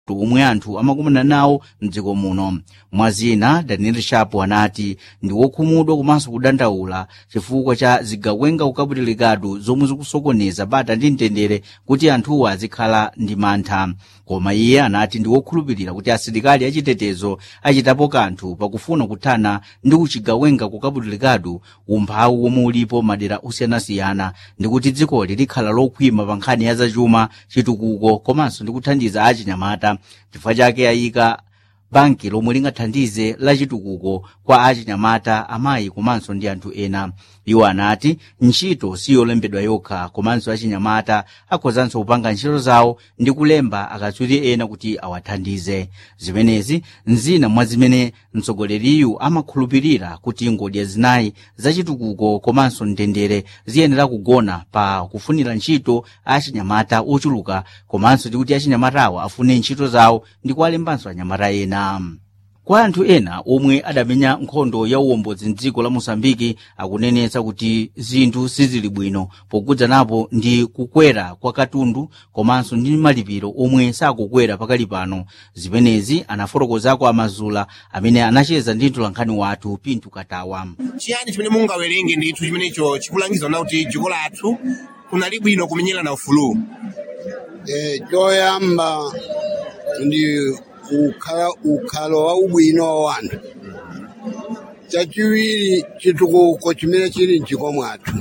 omwe anthu amakumana nawo mdziko muno mwazina daniel sharp anati ndi wokhumudwa komanso kudandaula chifukwa cha zigawenga ukaputilikatu zomwe zikusokoneza bata ndi mtendere kuti anthuwo azikhala ndi mantha koma iye anati ndi wokhulupirira kuti asilikali achitetezo achitapo kanthu pakufuna kuthana ndi uchigawenga kukaputilikatu umphawi womwe ulipo madera osiyanasiyana ndi kuti dzikoli likhala lokhwima pa nkhani ya zachuma chitukuko komanso ndi kuthandiza achinyamata chifukwa chake ayika banki lomwe lingathandize la chitukuko kwa achinyamata amayi komanso ndi anthu ena iwo anati ntchito siyolembedwa yokha komanso achinyamata akhozanso kupanga ntchito zawo ndi kulemba akatswiri ena kuti awathandize zimenezi nzina mwa zimene mtsogoleriyu amakhulupirira kuti ngodya zinayi zachitukuko komanso mtendere ziyenera kugona pa kufunira ntchito achinyamata ochuluka komanso ndi kuti achinyamatawo afune ntchito zawo ndi kuwalembanso anyamata ena kwa anthu ena omwe adamenya nkhondo ya uwombozi mdziko la mosambiki akunenetsa kuti zinthu sizili bwino pokudza napo ndi kukwera kwa katundu komanso ndi malipiro omwe sakukwera pakali pano zimenezi anafotokozako amazula amene anacheza ndi mtolankhani wathu pintu katawa chiyani chimene mungawerenge ndithu chimenecho chikulangiza na kuti dziko lathu kunali bwino kumenyera na ufulu Eh, choyamba ndi ukhala ukhalo wa ubwino wa wanthu chachiwiri chitukuko chimene chili mdziko mwathu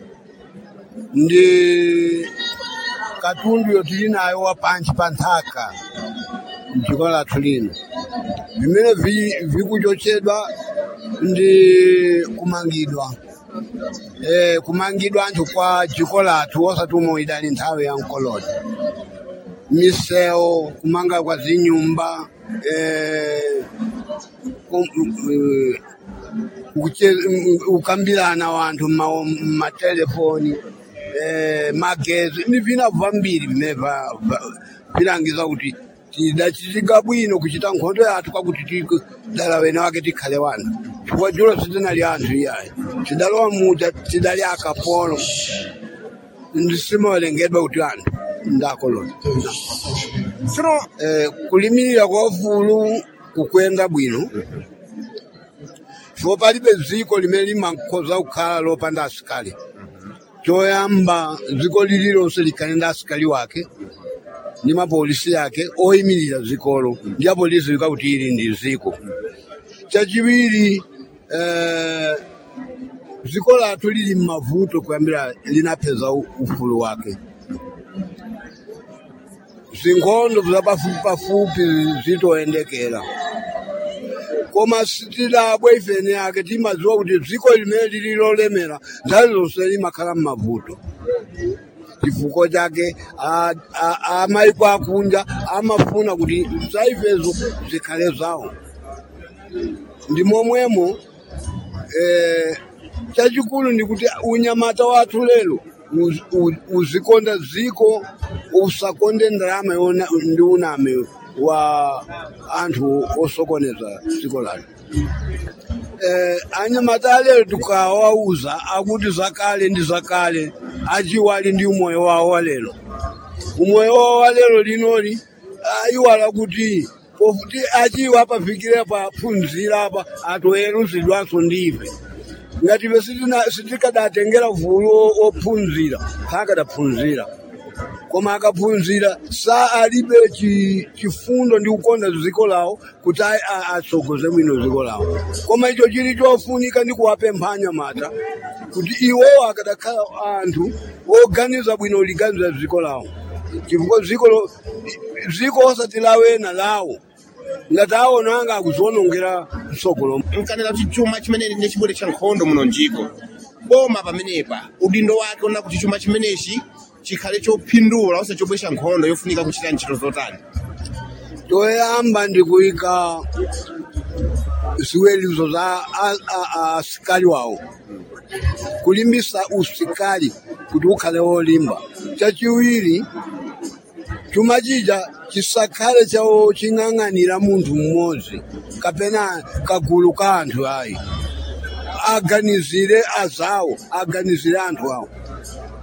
ndi katundu yotili nayo wa pansi pa nthaka mdziko lathu lino vimene vi- vikuchotsedwa ndi kumangidwa eh, kumangidwa anthu kwa dziko lathu osati umwe idali nthawi ya mkoloni misewu kumanga kwa zinyumba eh, kum- eh, kuche- mm, ukambirana wanthu mma- mmatelefoni eh, magezi ni vina vambiri vimene va- va- vilangiza kuti tidachitika bwino kuchita nkhondo yathu kwakuti ti- dala wene wake tikhale wanthu chifukwa julo sitinali anthu iyayi tidalowa muja tidali akapolo ndisimawerengedwa kuti anthu ndakoloni tsono eh, kulimirira kwa ufulu kukwenda bwino chifukwa palibe dziko limene limakhoza kukhala lopanda asikali choyamba dziko lililonse likhale ndi asikali wake ndi mapolisi yake oyimirira dzikolo ndi apolisi lidziwa kuti ili ndi dziko chachiwiri eh, dziko lathu lili mmavuto kuyambira linapeza u- ufulu wake zinkhondo zapafupi pafupi zitoyendekera koma sitilabwe ifene yake timadziwa kuti dziko limene lili lolemera nthawi zonse limakhala mmavuto chifukwa chake a- a- amaiko akunja amafuna kuti zaifezo zikhale zawo ndi momwemo eh, chachikulu ndi kuti unyamata wathu lero uz- u- uzikonda dziko usakonde ndalama yona ndi uname wa anthu osokoneza dziko lathu eh, anyamata alero tukawauza akuti zakale ndi zakale achiwali ndi umoyo wawo walero umoyo wawo walero linoli ayiwala kuti pofuti achiwa apafikire paphunzira apa atoweruzidwanso ndife ngati ife sitina- sitikadatengera vulu ophunzira sakadaphunzira koma akaphunzira sa alibe chi- chifundo ndi kukonda dziko lawo kuti a- a- atsogoze bwino dziko lawo koma icho chili chofunika ndi kuwapempha anyamata kuti iwowo akadakhala anthu oganiza bwino liganiza dziko lawo chifukwa dziko lo- dziko osati lawena lawo ngati aona anga akuziwonongera mtsogolo nkanena kuti chuma chimenechi ndi chibwere cha nkhondo muno njiko boma pamenepa udindo wake una kuti chuma chimenechi chikhale chophindula ose chobweretsa nkhondo yofunika kuchita ntchito zotani choyamba ndi kuyika ziwelizo za a- a- asikali wawo kulimbisa usikali kuti ukhale wolimba chachiwiri chuma chija chisakhale chawo ching'ang'anira munthu mmodzi kapena kagulu ka anthu ayi aganizire azawo aganizire anthu awo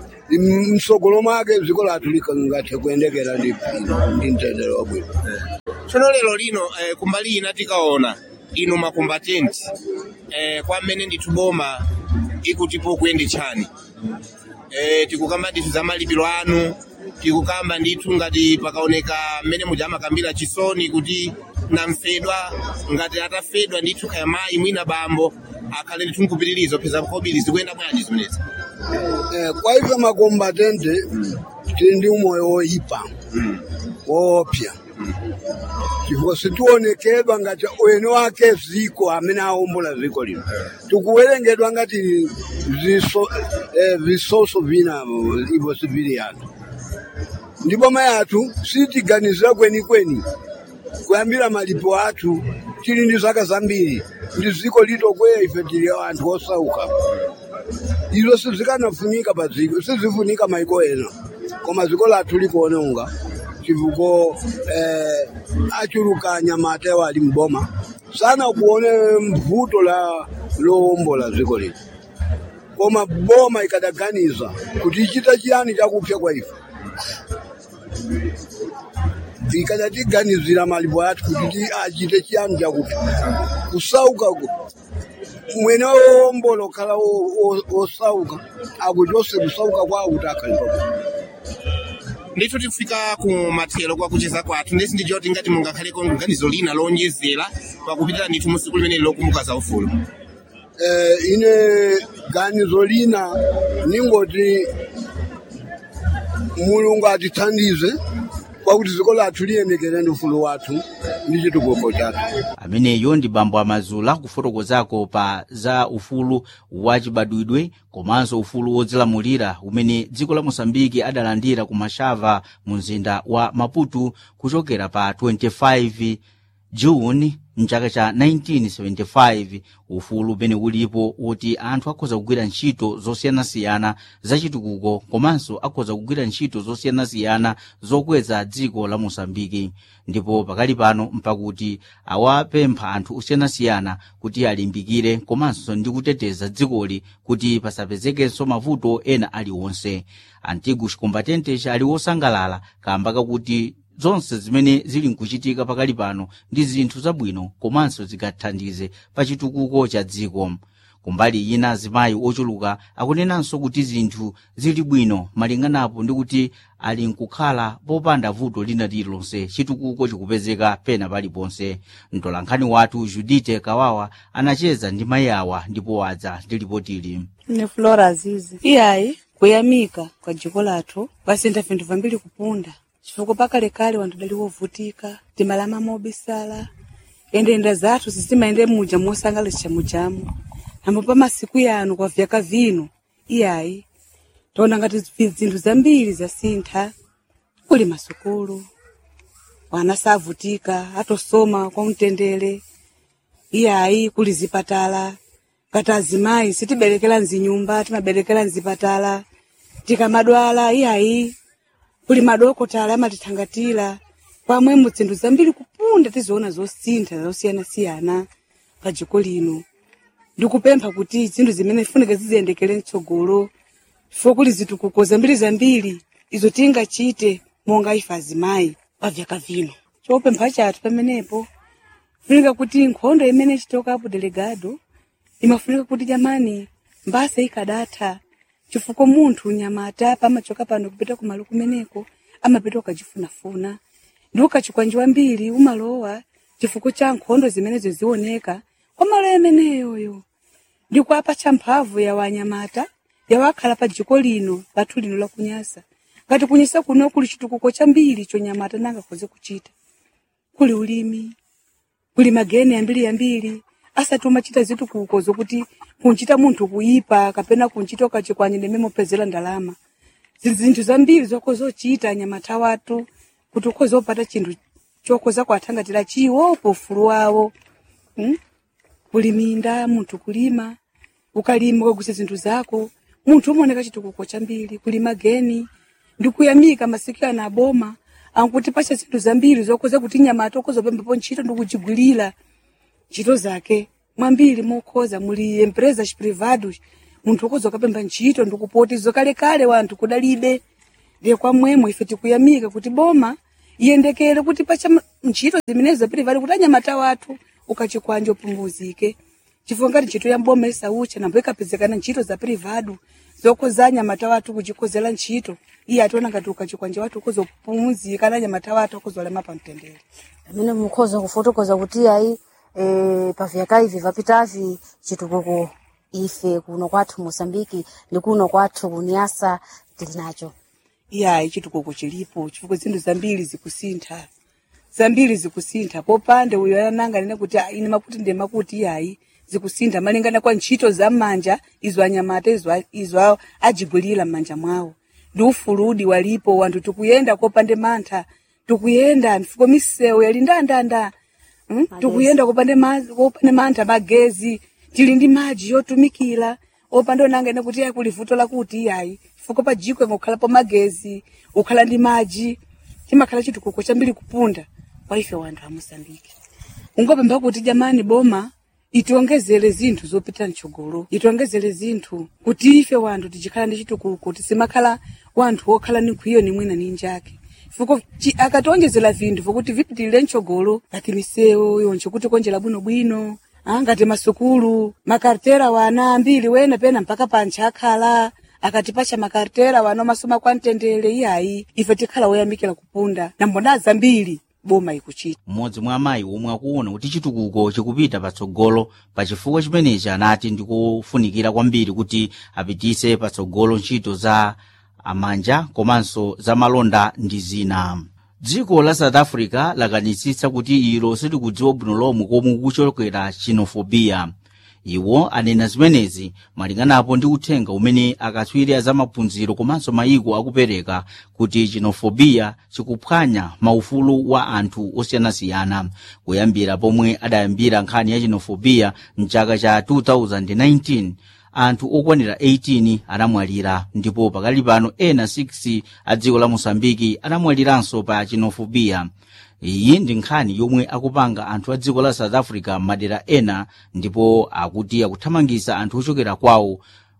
msogolo mwake dziko lathu likangathe kuyendekera ndi ndi mtendere wabwino tsono lero lino eh, kumbali ina tikaona inu makombatenti eh, kwa mmene ndithu boma ikutipo kuyende chani eh, tikukamba ndithu za malipiro anu tikukamba ndithu ngati pakaoneka mmene muja amakambira chisoni kuti namfedwa ngati atafedwa ndithu kaya mayi mwina bambo akhale ndithu nkupitirizo peza kobiri zikuyenda bwanji zimenezi Eh, kwa hivyo makombatente tili ndi umoyo woyipa woopsa chifukwa sitionekedwa ngati ene wake ziko amene aombola ziko lino tikuwerengedwa ngati ziso, eh, visoso vina ivo sivili yathu ndipo ma yathu sitiganizira kwenikweni kuyambira malipo athu tili ndi zaka zambiri ndi ziko litokweya ife tili anthu osauka izo sizikanafunika pa dziko sizifunika maiko ena koma dziko lathu likuononga chivuko eh, achulukanya matewa ali mboma sana kuone mvuto la lowombola dziko lino koma boma ikadaganiza kuti ichita chiyani chakupsa kwa ife ikadatiganizira malipo athu kuti ti- achite chiyani chakupsa kusauka ku mwene wowombola okhala wo- wo- wosauka akuti ose kusauka kwawo kuti akhalipa ndithu tifika ku mathero kwa kucheza kwathu ndesi ndicho kuti ngati mungakhaleko ganizo lina lonjezera pakupitira ndithu musiku limeneli lokumbuka za ufulu eh, ine ganizo lina ningoti mulungu atithandize kwakuti dziko lathu liyendekere ndi ufulu wathu ndi chitukuko chathu ameneyo ndi bambo amazula kufotokozako pa za ufulu wachibadwidwe komanso ufulu wodzilamulira umene dziko la mosambiki adalandira ku mashava mu mzinda wa maputo kuchokera pa 25 juni mchaka cha 1975 ufulu umene ulipo woti anthu akhoza kugwira ntchito zosiyanasiyana zachitukuko komanso akhoza kugwira ntchito zosiyanasiyana zokweza dziko la mosambiki ndipo pakali pano mpakuti awapempha anthu osiyanasiyana kuti alimbikire komanso ndi kuteteza dzikoli kuti pasapezekenso mavuto ena aliwonse antiguos combatentes ali wosangalala kamba kakuti zonse zimene zili nkuchitika pakali pano ndi zinthu zabwino komanso zingathandize pa chitukuko cha dziko kumbali ina azimayi ochuluka akunenanso kuti zinthu zili bwino malinganapo ndi kuti ali nkukhala popanda vuto lina lililonse chitukuko chikupezeka pena paliponse mtolankhani wathu judite kawawa anacheza ndi mayi awa ndipo wadza ndi ripotili Ine Flora Azizi. Iyayi kuyamika kwa dziko lathu kwasintha vinthu vambiri kupunda chifukwa pakalekale wanthu dali wovutika timalama mobisala endeyenda zathu zisimayende muja mosangalatsha mujamu nambo pa masiku yanu kwa vyaka vino iyayi taona ngati zi- zinthu zambiri zasintha kuli masukulu wana savutika atosoma kwa mtendere iyayi kuli zipatala ngati azimayi sitiberekera mzinyumba timaberekera mzipatala tikamadwala iyayi kuli madokotala amatithangatira pamwe muzinthu zambiri kupunda tiziona zosintha zosiyanasiyana pa dziko lino ndikupempha kuti zinthu zimene zifunike ziziyendekere mtsogolo chifukwa kuli zitukuko zambiri zambiri izo tingachite monga ife azimayi pa vyaka vino chopempha chathu pamenepo funika kuti nkhondo imene ichitokapo delegado imafunika kuti jamani mbasa ikadatha chifukwa munthu nyamata pamachoka pano kupita kumalo kumeneko amapita ukachifunafuna ndi ukachikwanjiwa mbiri umalowa chifukwa cha nkhondo zimenezo zioneka kwa malo ameneyoyo ndi kuapatsa mphamvu ya wanyamata yawakhala pa dziko lino lathu lino lakunyasa ngati kunyasa kuno kuli chitukuko chambiri chonyamata nangakhoze kuchita kuli ulimi kuli mageni yambiri yambiri asati umachita zitukuko zokuti kunchita munthu kuipa kapena kunchita ukachikwanye nememo pezera ndalama zili zinthu zambiri zokhoza uchita anyamata watu kuti ukhoza upata chinthu chokhoza kuathangatira chiwopo ufulu wawo hmm? kuli minda munthu kulima ukalima ukagwisa zinthu zako munthu umaoneka chitukuko chambiri kuli mageni ndikuyamika masiku ana aboma ankuti pacha zinthu zambiri zokhoza kuti nyamata okhoza pembepo ntchito ndikuchigwirira ntchito zake mwambiri mokhoza muli empresas privados munthu ukhoza ukapemba ntchito ndikupoti zokalekale wanthu kudalibe ndiye kwamwemo ife tikuyamika kuti boma iyendekere kuti pacha ntchito zimenezi zapirivali kuti anyamata wathu ukachikwanja upumuzike chifukwa ngati ntchito ya mboma isaucha nambo ikapezekana ntchito za privado zokoza anyamata wathu kuchikozera ntchito iye ationa ngati ukachikwanja wathu ukuzopumuzika na anyamata wathu akuzolema pamtendere pamene mukhoza kufotokoza kuti ayi e, pavyaka ivi vapitavi chitukuko ife kuno kwathu mosambiki ndi kuno kwathu kuniasa tili nacho iyayi chitukuko chilipo chifukwa zinthu zambiri zikusintha zambiri zikusintha popande uyo ananga nene kuti "Ah, ine makuti ndi makuti iyayi zikusintha malingana kwa ntchito za m'manja izo anyamata izo, izo ajigwirira m'manja mwawo ndi ufuludi walipo wanthu tikuyenda kopande mantha tikuyenda mfuko misewu yali ndandanda hmm? tikuyenda kopande ma- kopande mantha magezi tili ndi maji yotumikira opanda onanga ine kuti iyayi kuli vuto lakuti iyayi chifukwa pa jiko ngokhalapo magezi ukhala ndi maji chimakhala chitukuko chambiri kupunda kwa ife wanthu a mosambiki ungopemba kuti jamani boma itiongezere zinthu zopita mtsogolo itiongezere zinthu kuti ife wanthu tichikhala ndi chitukuko tisimakhala wanthu wokhala ni nkwiyo ni mwina ni njake fuko chi- akationjezera vinthu vokuti vipitirire mtsogolo ngati misewu yonche kuti konjera bwinobwino ah, ngati masukulu makartera wana ambiri wena pena mpaka pantcha akhala akatipacha makartera wano masoma kwa mtendere iyayi ife tikhala woyamikira kupunda na mbona zambiri boma ikuchita mmodzi mwa amayi omwe akuona kuti chitukuko chikupita patsogolo pa chifukwa chimenechi anati ndikufunikira kwambiri kuti apitise patsogolo ntchito za amanja komanso za malonda ndi zina dziko la south africa lakanitsitsa kuti ilo silikudziwa bwino lomwe komwe kuchokera xenophobia iwo anena zimenezi malinganapo ndi uthenga umene akatswiri a zamaphunziro komanso mayiko akupereka kuti xenophobia chikuphwanya maufulu wa anthu osiyanasiyana kuyambira pomwe adayambira nkhani ya xenophobia mchaka cha 2019 anthu okwanira 18 anamwalira ndipo pakali pano ena 6 a dziko la mosambiki anamwaliranso pa xenophobia iyi ndi nkhani yomwe akupanga anthu a dziko la south africa madera ena ndipo akuti akuthamangisa anthu ochokera kwawo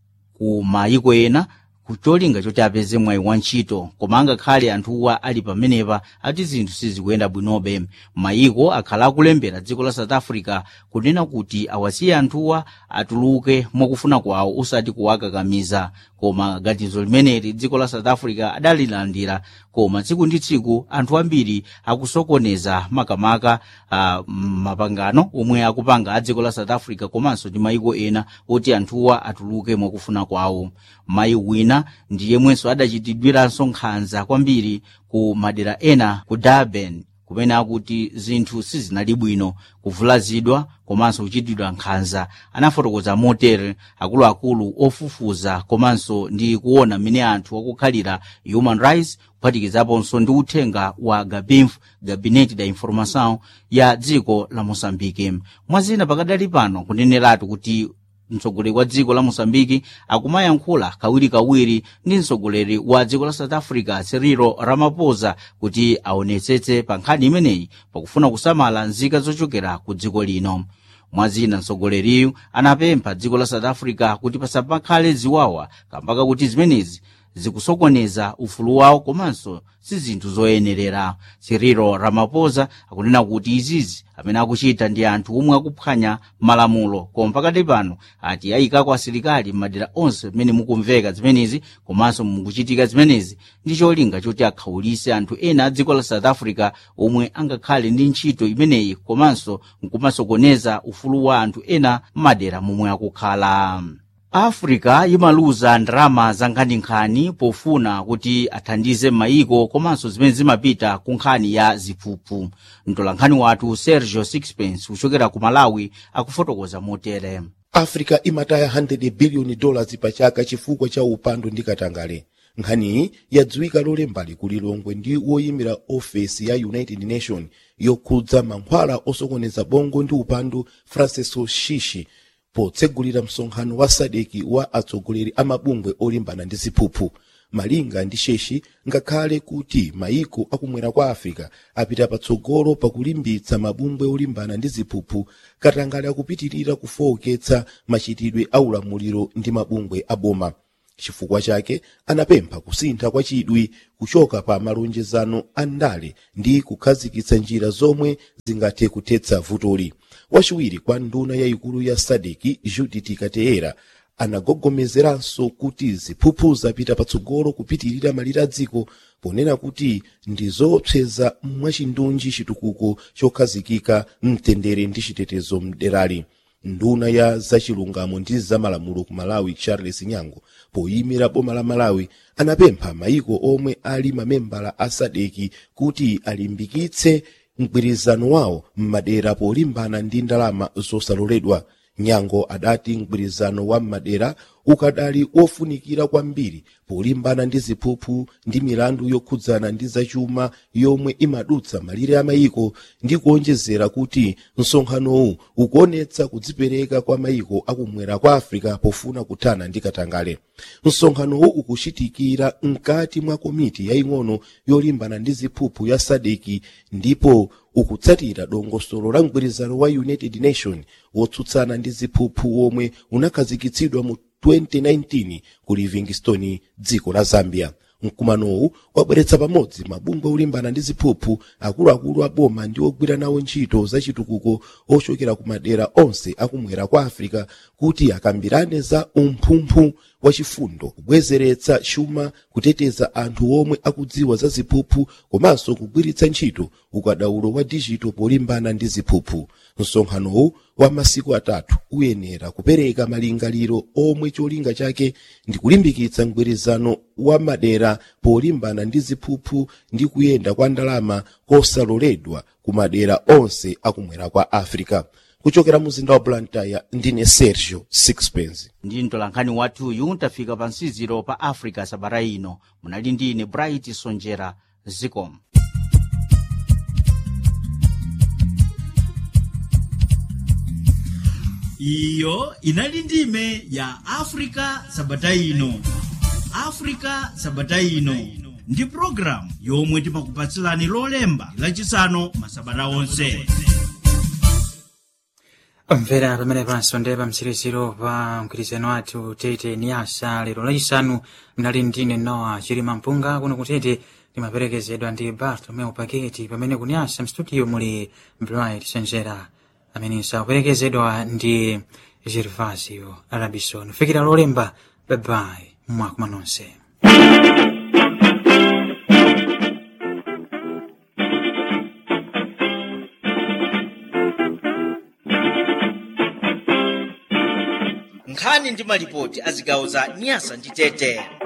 ku mayiko ena kucholinga choti apeze mwayi wa ntchito koma angakhale anthuwa ali pamenepa ati zinthu sizikuyenda bwinobe mayiko akhala akulembera dziko la south africa kunena kuti awasiye anthuwa atuluke mwakufuna kwawo osati kuwakakamiza koma ganizo limeneli dziko la south africa adalilandira koma tsiku ndi tsiku anthu ambiri akusokoneza makamaka uh, mapangano omwe akupanga a dziko la south africa komanso ndi mayiko ena oti anthuwa atuluke mwakufuna kwawo mayi wina ndi yemwenso adachitidwiranso nkhanza kwambiri ku madera ena ku durban kumene akuti zinthu sizinali bwino kuvulazidwa komanso kuchitidwa nkhanza anafotokoza motere akuluakulu ofufuza komanso ndi kuona mmene anthu akukhalira human rights kuphatikizaponso ndi uthenga wa gabinf gabinete da informação ya dziko la moçambike mwazina pakadali pano kuneneratu kuti mtsogoleri wa dziko la moçambike akumayankhula kawirikawiri ndi mtsogoleri wa dziko la south africa cyril ramaphosa kuti aonetsetse pa nkhani imeneyi pakufuna kusamala nzika zochokera ku dziko lino mwazina mtsogoleriyu anapempha dziko la south africa kuti pasapakhale ziwawa kambaka kuti zimenezi zikusokoneza ufulu wawo komanso si zinthu zoyenerera cyril ramaphosa akunena kuti izizi amene akuchita ndi anthu omwe akuphwanya malamulo koma pakati pano ati ayikako asilikali m'madera onse mmene mukumveka zimenezi komanso mukuchitika zimenezi ndi cholinga choti akhawulise anthu ena a dziko la south africa omwe angakhale ndi ntchito imeneyi komanso nkumasokoneza ufulu wa anthu ena m'madera momwe akukhala africa imaluza ndalama za nkhaninkhani pofuna kuti athandize mayiko komanso zimene zimapita ku nkhani ya ziphuphu mtolankhani wathu sergio sixpence kuchokera ku malawi akufotokoza motere africa imataya 100 biliyoni dollars pa chaka chifukwa cha upandu ndi katangale nkhaniyi yadziwika lolembali kulilongwe ndi woyimira ofesi ya united nation yokhudza mankhwala osokoneza bongo ndi upandu francisco shishi potsegulira msonkhano wa sadeki wa atsogoleri a mabungwe olimbana ndi ziphuphu malinga ndi sheshi ngakhale kuti mayiko akumwera kwa africa apita patsogolo pakulimbitsa mabungwe olimbana ndi ziphuphu katangale akupitirira kufowoketsa machitidwe a ulamuliro ndi mabungwe aboma chifukwa chake anapempha kusintha kwa chidwi kuchoka pa malonjezano a ndale ndi kukhazikitsa njira zomwe zingathe kuthetsa vutoli wachiwiri kwa nduna yayikulu ya sadeki judith kateera anagogomezeranso kuti ziphuphu zapita patsogolo kupitirira malire a dziko ponena kuti ndi zoopseza mwachindunji chitukuko chokhazikika mtendere ndi chitetezo mderali nduna ya zachilungamo ndi zamalamulo ku malawi charles nyango poyimira boma la malawi anapempha mayiko omwe ali mamembala a sadeki kuti alimbikitse mgwirizano wawo m'madera polimbana ndi ndalama zosaloledwa nyango adati mgwirizano wa m'madera ukadali wofunikira kwambiri polimbana ndi ziphuphu ndi milandu yokhudzana ndi zachuma yomwe imadutsa malire a mayiko ndi kuonjezera kuti msonkhanowu ukuonetsa kudzipereka kwa mayiko akumwera kwa africa pofuna kuthana ndi katangale msonkhanowu ukuchitikira mkati mwa komiti yaying'ono yolimbana ndi ziphuphu ya sadeki ndipo ukutsatira dongosolo la mgwirizano wa united nation wotsutsana ndi ziphuphu womwe unakhazikitsidwa mu 2019 ku livingstone dziko la zambia mkumanowu wabweretsa pamodzi mabungwe olimbana ndi ziphuphu akuluakulu a boma ndi ogwira nawo ntchito zachitukuko ochokera ku madera onse akumwera kwa africa kuti akambirane za umphumphu wachifundo kubwezeretsa chuma kuteteza anthu omwe akudziwa za ziphuphu komanso kugwiritsa ntchito ukadaulo wa dijito polimbana ndi ziphuphu msonkhanowu wa masiku atatu uyenera kupereka malingaliro omwe cholinga chake ndi kulimbikitsa mgwirizano wa madera polimbana ndi ziphuphu ndi kuyenda kwa ndalama kosaloledwa ku madera onse akumwera kwa africa kuchokera muzinda wa blantyre ndine sergio sixpence ndi mtolankhani wathuyu tafika pa nsiziro pa africa sabata ino munali ndine bright sonjera zicom iyo inali ndime ya africa sabata ino africa sabata ino ndi programu yomwe timakupatsilani lolemba lachisanu masabata onse mvera pamene panso ndi pamtsiriziro pa mgwirizano wathu tete niyasa lero lachisanu mnali ndine noa chilima mpunga kuno kutete limaperekezedwa ndi bartolomeo paketi pamene kuniyasa mstudio muli bright senjera amenenso akuperekezedwa ndi gervasio arabison fikira lolemba babai mwakuma nonse nkhani ndi malipoti a zigawo za nyasa ndi tete